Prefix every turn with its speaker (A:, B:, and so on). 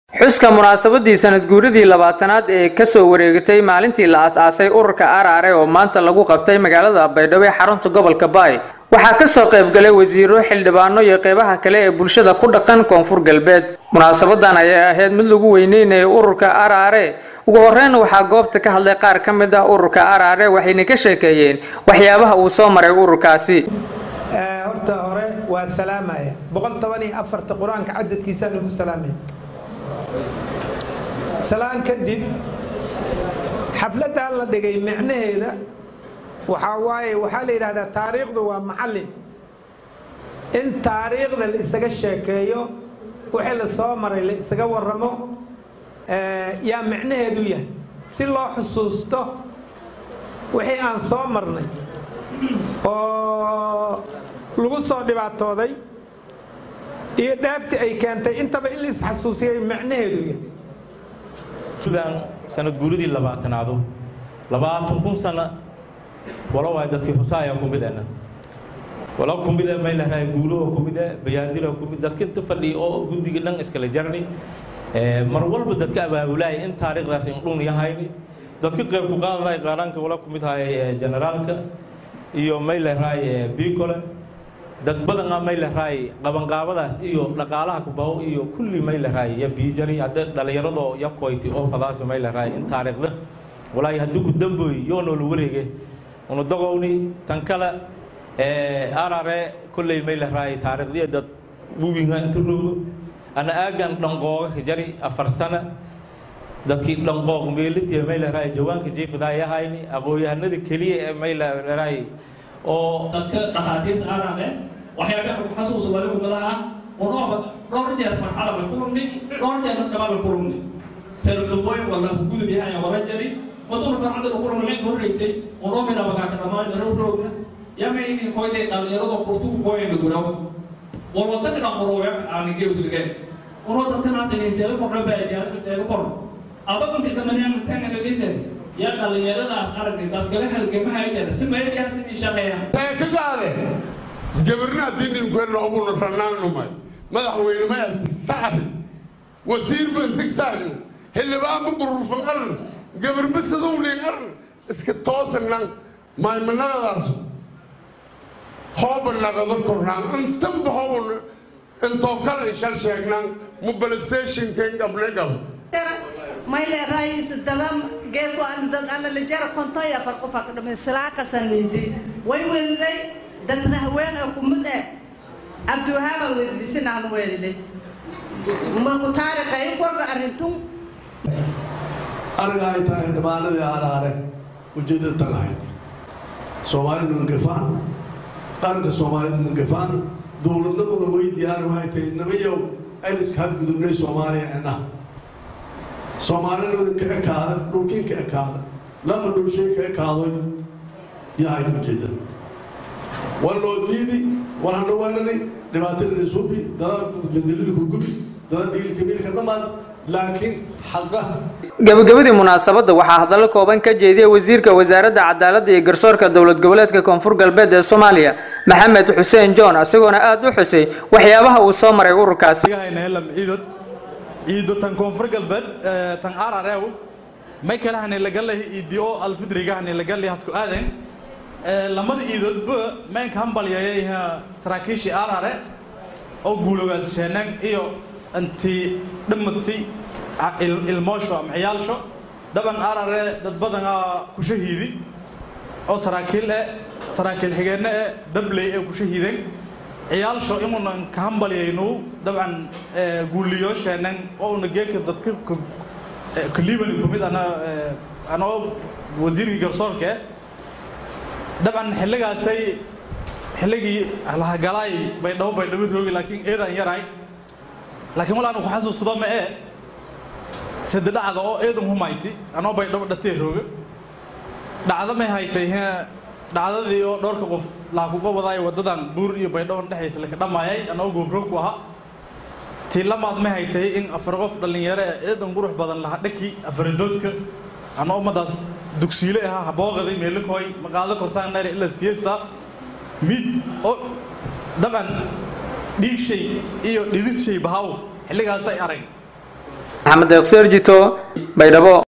A: xuska munaasabadii sanad guuridii labaatanaad ee kasoo wareegatay maalintii la as-aasay ururka araare oo maanta lagu qabtay magaalada baydhabo ee xarunta gobolka baay waxaa kasoo qaybgalay wasiiro xildhibaano iyo qeybaha kale ee bulshada ku dhaqan koonfur galbeed munaasabadan ayay ahayd mid lagu weyneynayo ururka araare ugu horeyn waxaa goobta ka hadlay qaar ka mid ah ururka araare waxayna ka sheekeeyeen waxyaabaha uu soo maray ururkaasi
B: horta hore waa salaamaya boqol toban iyo afarta qur-aanka cadadkiisaa lagu salaamay salaan kadib xafladdan la dhigay micnaheeda waxaa waaye waxaa la yidhahdaa taariikhdu waa macallin in taariikhda la isaga sheekeeyo wixii la soo maray la isaga waramo yaa micnaheedu yahay si loo xusuusto wixii aan soo marnay oo lagu soo dhibaatooday iyo dheebtii ay keentay intaba in la isxasuusiyay micnaheedu yahay
C: sanad guuridii labaatanaadu labaatan kun sano walo waay dadkii xusaaya kumid ana walo kumid may lahay guulo kumid bayaadiro kumid dadka inta fadhi oo guddiga dhan iskala jarni mar walba dadka abaabulaay in taariikhdaas in dhun yahayni dadka qayb ku qaadanaay qaaraanka wala kumid hay generaalka iyo may lahay bicole dad badana may lahay qabanqaabadaas iyo dhaqaalaha kubaho iyo kulli may lahay ya biijari hadda dhallinyaradoo ya koyti oo fadaas may lahay in taariikhda walaahi haddii ku damboy yoo noola wareege unu dagowni tan kale arare kolley may lahay taariikhdiya dad wubinga inta rogo ana aagan dhanqooga ka jari afar sana dadkii dhanqooq meelitiya may lahay jawaanka jeefadaa yahayni aqoon-yahanada keliya ee may lahay oo
D: dadka dhakhaatiirta araade waxyaabaha ku xasuusa wali ummadaha unooba dhowr jeer farxada la kulumni dhowr jeer dhaba la kulumni telodambooyin wala gudub yahay wala jari waduna farxada la kulumni mid horreeytay unoo midhabagaa ka dhamaan row rowna yama idin koytay dhallinyarada kurtugu kooyayna guraw war waddanka dhamurooya aanigee usugeen unoo dadkana dhinin seedo kordha baadiyaarka seedo kordha ababanka dhamanyaana tanganaliseen yaa dhallinyaradaas aragni dadkala halgamahayana si meediyaha sidii shaqeeyaan
E: kagaade gabarna haddii ninkeena obuna ranaanumay madaxweyne ma arti sacri wasiir ban sigsaagn xildhibaanba bururfan aran gabarba sadownin aran iska toosanan maymanadadaas hooba nagado kornaan intanba hoobun intoo kale shal sheegnan mobilizationken gable gab
F: mayle raayis dadam geefo aan dad ana la jara konto iyo afar qof ka dhamay salaaqasan leeday way wadaday dad rahween oo kumid eh abduhaaba weydiisan aan weelilay ma ku taariikhay qorra arintun
G: aniga ay tahay dhibaanadii araare ujeedada tan ahayd soomaalidu mungafaan qaranka soomaalidu mungafaan dowladnimuna way diyaari waxay tahay nabayow ayliska hadgudubnay soomaaliya enah soomaalina ka ekaada dhulkiin ka ekaada lama dhulshay ka ekaadoy yahayd ujeedada war loo diidi war handhawaananay dhibaatada isubi dada fandililku gubi dada dhiilkabiilka dhamaad laakiin xaqa
A: gabagabadii munaasabadda waxaa hadallo kooban ka jeediyay wasiirka wasaaradda cadaaladda iyo garsoorka dowlad goboleedka koonfur galbeed ee soomaaliya maxamed xuseen john isagoona aada u xusay waxyaabaha uu soo maray ururkaasi
H: ciido tan koonfur galbeed tan ararew may kale hane lagalay iidio alfidriga hane lagalay hasku aaden lamada iidoodba meenka hambalyayay saraakiishii arare oo guulogaad sheenan iyo inti dhammati ilmoosho ama ciyaalsho dhaban arare dad badanaa ku shahiidi oo saraakiil eh saraakiil xigeenno eh dabley ee ku shahiiden ciyaalsho inuuna ka hambalyaynu dabcan guuliyo sheenan oo una geeka dadka kaliibani kumid ana anoo wasiirkii garsoorka dabcan xilligaasay xilligii lahagalaay baydhabo baydhabo roogi laakiin eedan yaray laakiin walaanu ku xasuusado ma ee sida dhacda oo eedan humayti anoo baydhabo dhatee rooga dhacdo may haytay dhacdadii oo dhowrka qof laha kuga wadaay waddadan buur iyo baydhowon dhexaysa laka dhammaayay anoo goobroog ku ahaa tii lamaad ma haytay in afar qof dhallinyaro ee eedan qurux badan laha dhaki afaradoodka anoo ummadaas dugsiile ahaa habooqaday meelakooy maqaado kortaan nare ila siyasa mid oo dabcan dhiig shay iyo dhidid shay bahaw xilligaasay arag
A: maxamed deeqseerjito baydhabo